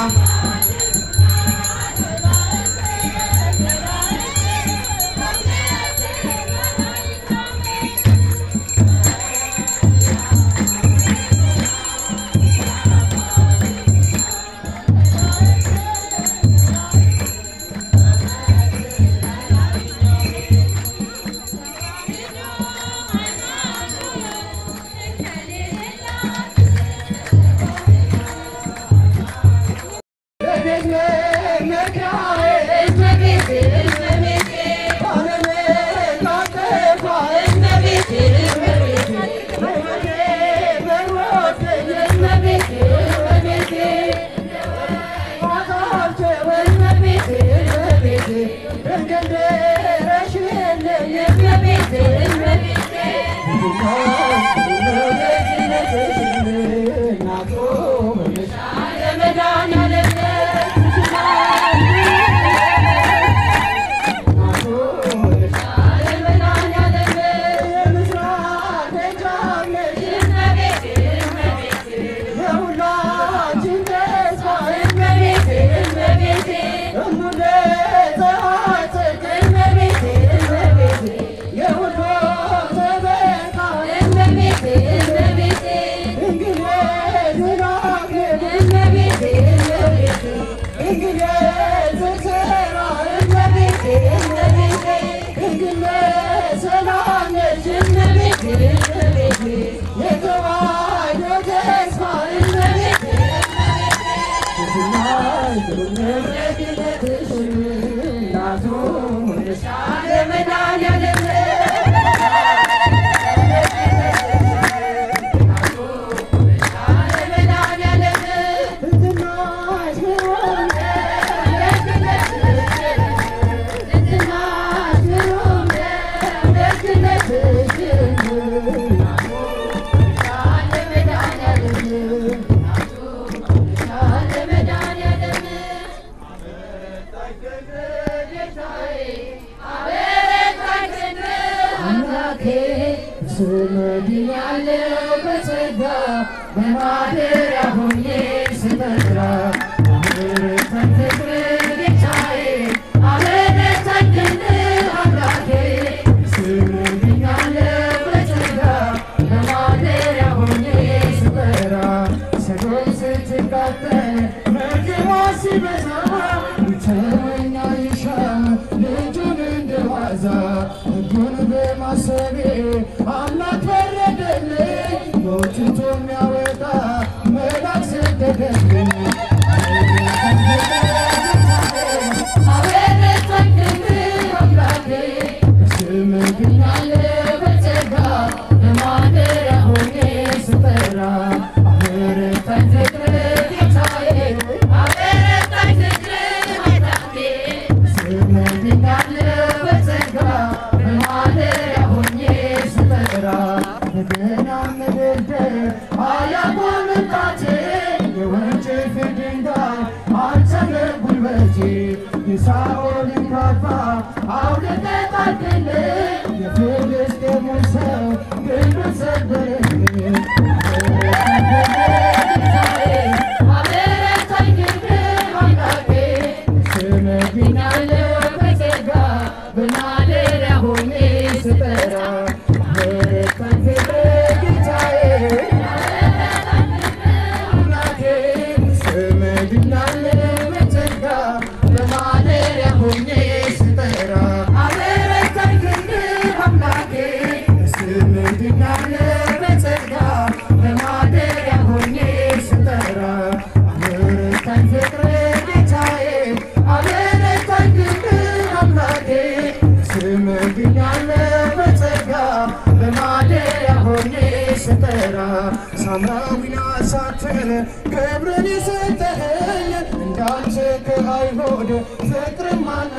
ሳምራዊና ሳትን ክብርን የሰጠኸኝ እንዳንተ ከአይሁድ ፍቅርን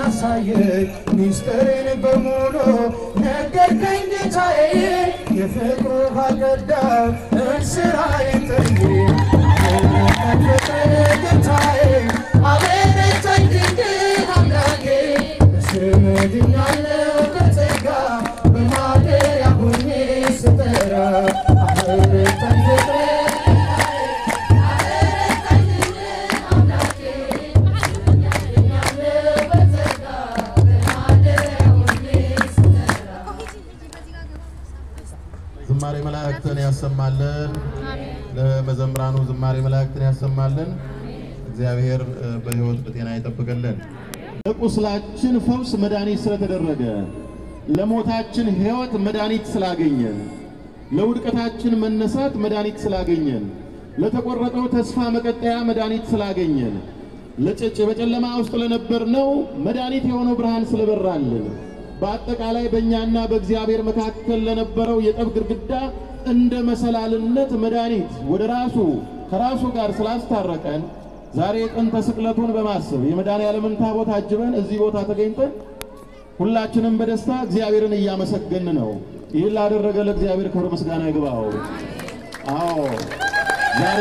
ማናሳየኝ ሚስጥርን በሙሉ ነገርከኝ ጌታዬ የፍቅሩ ባልቀዳ እንስራዬን ጥዬ ፍቅር ጌታዬ አበረታኝ ድንግል አምላኬ በስምህ ድኛለሁ በጸጋ በማደሪያ ሆኜ ስጠራ አበረታኝ ፍቅር መላእክትን ያሰማልን። ለመዘምራኑ ዝማሬ መላእክትን ያሰማልን። እግዚአብሔር እ፣ በሕይወት በጤና ይጠብቅልን። ለቁስላችን ፈውስ መድኃኒት ስለተደረገ፣ ለሞታችን ሕይወት መድኃኒት ስላገኘን፣ ለውድቀታችን መነሳት መድኃኒት ስላገኘን፣ ለተቆረጠው ተስፋ መቀጠያ መድኃኒት ስላገኘን፣ ለጭጭ በጨለማ ውስጥ ለነበርነው መድኃኒት የሆነው ብርሃን ስለበራልን፣ በአጠቃላይ በእኛና በእግዚአብሔር መካከል ለነበረው የጠብ ግድግዳ እንደ መሰላልነት መድኃኒት ወደ ራሱ ከራሱ ጋር ስላስታረቀን ዛሬ ጥንተ ስቅለቱን በማሰብ የመድኃኔዓለምን ታቦት አጅበን እዚህ ቦታ ተገኝተን ሁላችንም በደስታ እግዚአብሔርን እያመሰገን ነው። ይህን ላደረገ ለእግዚአብሔር ክብር ምስጋና ይግባው። አዎ ዛሬ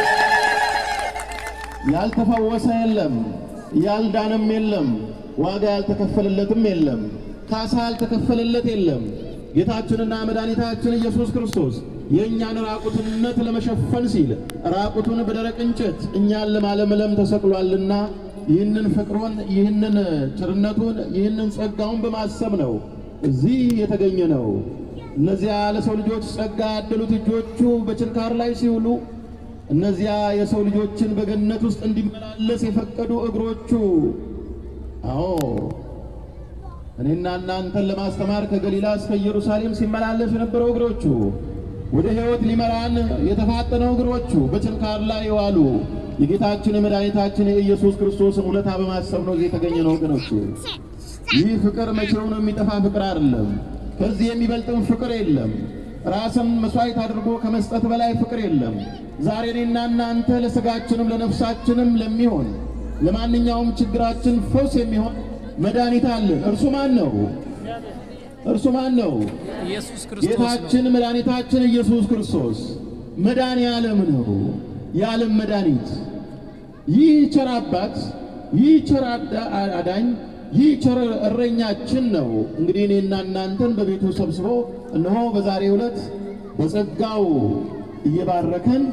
ያልተፈወሰ የለም፣ ያልዳነም የለም፣ ዋጋ ያልተከፈለለትም የለም፣ ካሳ ያልተከፈለለት የለም። ጌታችንና መድኃኒታችን ኢየሱስ ክርስቶስ የእኛን ራቁትነት ለመሸፈን ሲል ራቁቱን በደረቅ እንጨት እኛን ለማለምለም ተሰቅሏልና ይህንን ፍቅሩን፣ ይህንን ቸርነቱን፣ ይህንን ጸጋውን በማሰብ ነው እዚህ የተገኘ ነው። እነዚያ ለሰው ልጆች ጸጋ ያደሉት እጆቹ በችንካር ላይ ሲውሉ እነዚያ የሰው ልጆችን በገነት ውስጥ እንዲመላለስ የፈቀዱ እግሮቹ አዎ እኔና እናንተን ለማስተማር ከገሊላ እስከ ኢየሩሳሌም ሲመላለስ የነበረው እግሮቹ ወደ ሕይወት ሊመራን የተፋጠነው እግሮቹ በችንካር ላይ የዋሉ የጌታችን የመድኃኒታችን የኢየሱስ ክርስቶስን ውለታ በማሰብ ነው እዚህ የተገኘ ነው ወገኖች። ይህ ፍቅር መቼው ነው የሚጠፋ ፍቅር አይደለም። ከዚህ የሚበልጥም ፍቅር የለም። ራስን መስዋዕት አድርጎ ከመስጠት በላይ ፍቅር የለም። ዛሬ እኔና እናንተ ለሥጋችንም ለነፍሳችንም ለሚሆን ለማንኛውም ችግራችን ፈውስ የሚሆን መድኃኒት አለን። እርሱ ማን ነው? እርሱ ማን ነው? ኢየሱስ ክርስቶስ ነው። ጌታችን መድኃኒታችን ኢየሱስ ክርስቶስ መድኃኔ ዓለም ነው፣ የዓለም መድኃኒት። ይህ ቸር አባት፣ ይህ ቸር አዳ- አዳኝ፣ ይህ ቸር እረኛችን ነው። እንግዲህ እኔና እናንተን በቤቱ ሰብስቦ እነሆ በዛሬው ዕለት በጸጋው እየባረከን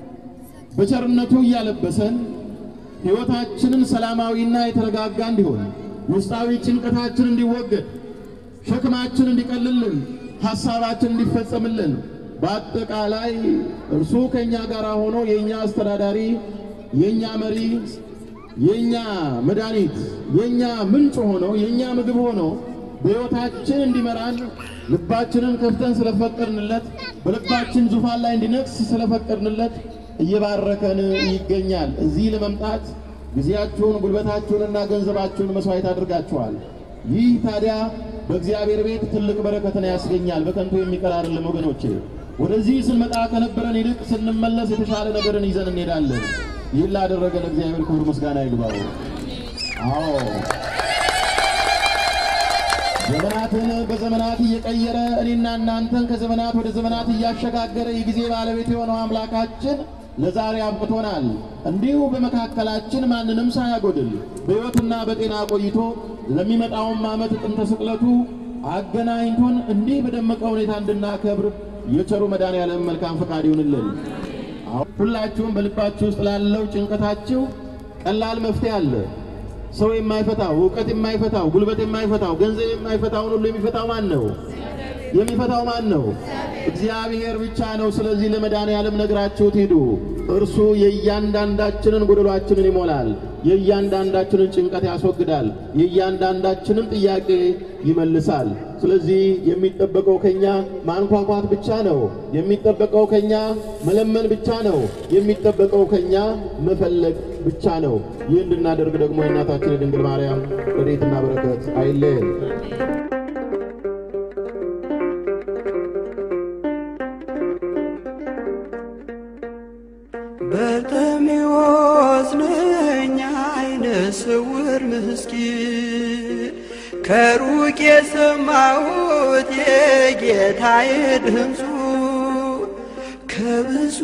በቸርነቱ እያለበሰን ሕይወታችንን ሰላማዊና የተረጋጋ እንዲሆን ውስጣዊ ጭንቀታችን እንዲወገድ ሸክማችን እንዲቀልልን ሐሳባችን እንዲፈጸምልን በአጠቃላይ እርሱ ከእኛ ጋር ሆኖ የእኛ አስተዳዳሪ፣ የእኛ መሪ፣ የእኛ መድኃኒት፣ የእኛ ምንጭ ሆኖ የእኛ ምግብ ሆኖ በሕይወታችን እንዲመራን ልባችንን ከፍተን ስለፈቀድንለት በልባችን ዙፋን ላይ እንዲነግስ ስለፈቀድንለት እየባረከን ይገኛል። እዚህ ለመምጣት ጊዜያችሁን ጉልበታችሁንና ገንዘባችሁን መስዋዕት አድርጋችኋል። ይህ ታዲያ በእግዚአብሔር ቤት ትልቅ በረከትን ያስገኛል። በከንቱ የሚቀር አይደለም ወገኖቼ። ወደዚህ ስንመጣ ከነበረን ይልቅ ስንመለስ የተሻለ ነገርን ይዘን እንሄዳለን። ይህን ላደረገ ለእግዚአብሔር ክብር ምስጋና ይግባው። አዎ ዘመናትን በዘመናት እየቀየረ እኔና እናንተን ከዘመናት ወደ ዘመናት እያሸጋገረ የጊዜ ባለቤት የሆነው አምላካችን ለዛሬ አብቅቶናል። እንዲሁ በመካከላችን ማንንም ሳያጎድል በሕይወትና በጤና ቆይቶ ለሚመጣውም ዓመት ጥንተ ስቅለቱ አገናኝቶን እንዲህ በደመቀ ሁኔታ እንድናከብር የቸሩ መድኃኔዓለም መልካም ፈቃድ ይሁንልን። አሁን ሁላችሁም በልባችሁ ውስጥ ላለው ጭንቀታችሁ ቀላል መፍትሄ አለ። ሰው የማይፈታው እውቀት የማይፈታው ጉልበት የማይፈታው ገንዘብ የማይፈታውን ሁሉ የሚፈታው ማን ነው? የሚፈታው ማን ነው? እግዚአብሔር ብቻ ነው። ስለዚህ ለመድኃኔዓለም ነግራችሁት ሂዱ። እርሱ የእያንዳንዳችንን ጎደሏችንን ይሞላል። የእያንዳንዳችንን ጭንቀት ያስወግዳል። የእያንዳንዳችንን ጥያቄ ይመልሳል። ስለዚህ የሚጠበቀው ከኛ ማንኳኳት ብቻ ነው። የሚጠበቀው ከኛ መለመን ብቻ ነው። የሚጠበቀው ከኛ መፈለግ ብቻ ነው። ይህ እንድናደርግ ደግሞ የእናታችን የድንግል ማርያም ረድኤትና በረከት አይለየን። በርጤሜዎስ ነኝ አይነ ስውር ምስኪን ከሩቅ የሰማሁት የጌታዬ ድምፁ ከብዙ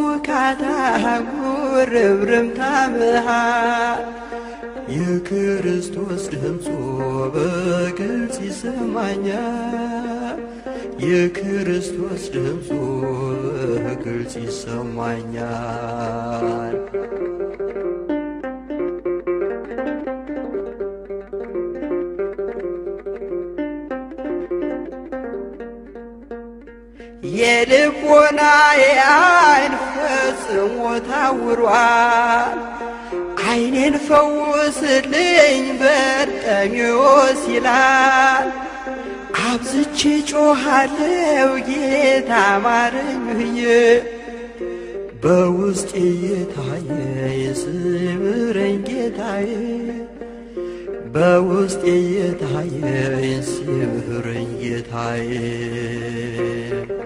ካታጉር ርብርምታ መሃል የክርስቶስ ድምፁ በግልጽ ይሰማኛል። የክርስቶስ ድምፁ በግልጽ ይሰማኛል። የልቦናዬ ዓይን ፈጽሞ ታውሯል። ዓይኔን ፈውስልኝ በርጤሜዎስ ይላል። አብዝቼ ጮኻለው ጌታ ማረኝ ብዬ በውስጤ የታየ ስምረኝ ጌታዬ በውስጤ የታየ ስምረኝ ጌታዬ